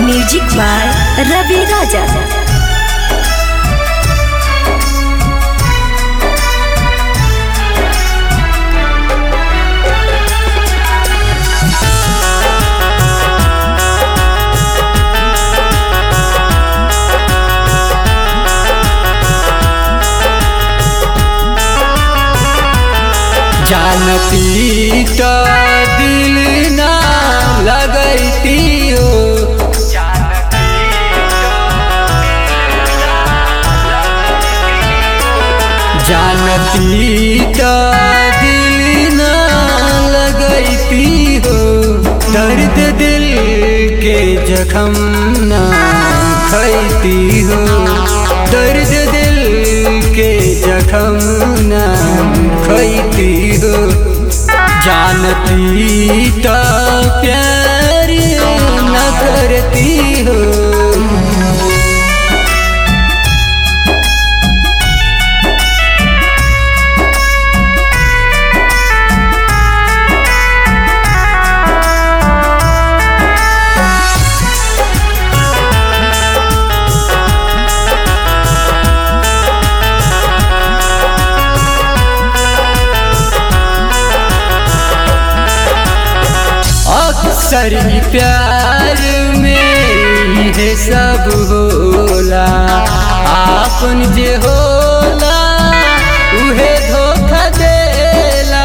music by रवि राजा जानती तो दिल ना लगती हो जानती तो दिल ना लगती हो दर्द दिल के जख्म ना खैती हो दर्द दिल के जख्म ना खैती हो जानती तो प्यार न करती हो अक्सर ही प्यार में ये सब होला आपन जे होला उहे धोखा देला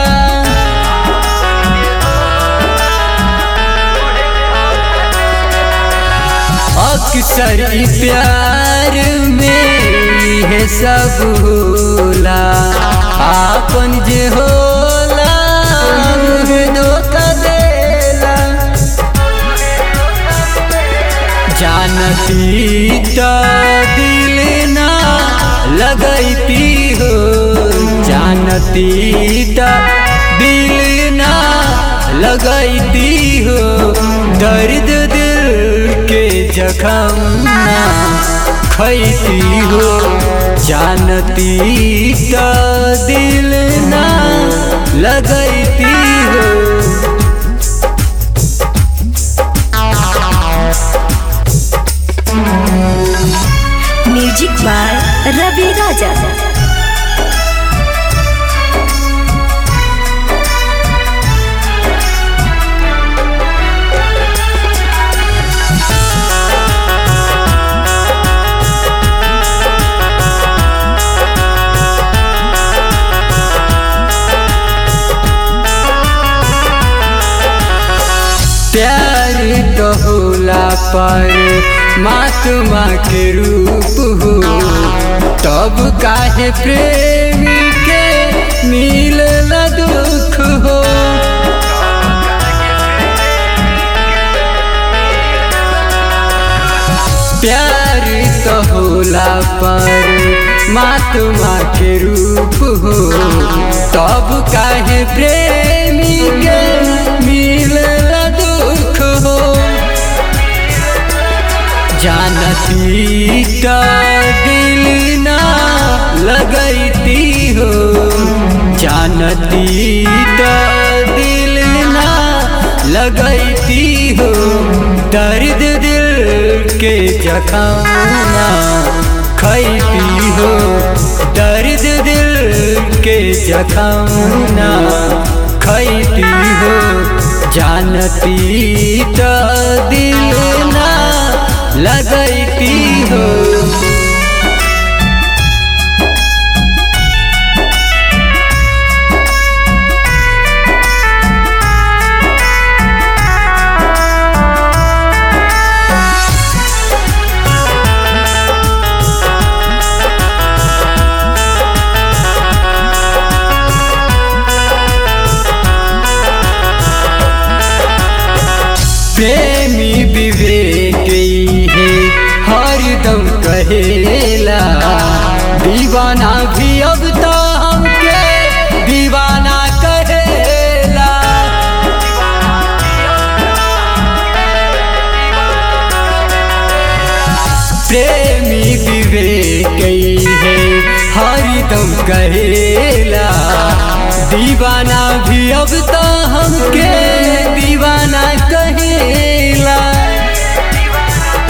अक्सर ही प्यार में ये सब होला आपन जे होला उहे धोखा देला जानती तो दिल ना लगती हो जानती तो दिल ना लगती हो दर्द दिल के जख्म ना खैती हो जानती तो दिल ना लगती हो म्यूजिक बाय रवि राजा प्यार तो होला पर महात्मा के रूप हो तब काहे प्रेमी के मिल दुख हो प्यार तो होला पर महात्मा के रूप हो तब काहे प्रेमी के मिल दुख हो जानती तो दिल ना लगती हो जानती तो दिल ना लगती हो दर्द दिल के जख्म ना खैती हो दर्द दिल के जख्म ना खैती हो जानती तो दिल ना लगती हो प्रेमी विवेक है हरदम कहेला दीवाना भी अब तो हमके दीवाना कहेला प्रेमी विवेक है हरदम कहेला दीवाना भी अब तो हमके दीवाना कहेला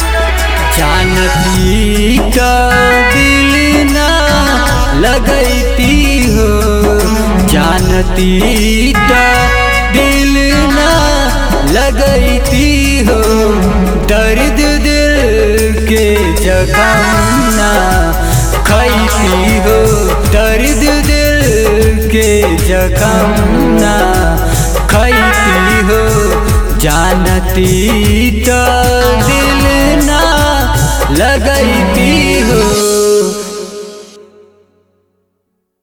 लगैती हो जानती त दिल ना लगैती हो दर्द दिल के जखम ना खैती हो दर्द दिल के जखम ना खैती हो जानती तो दिल ना लगैती हो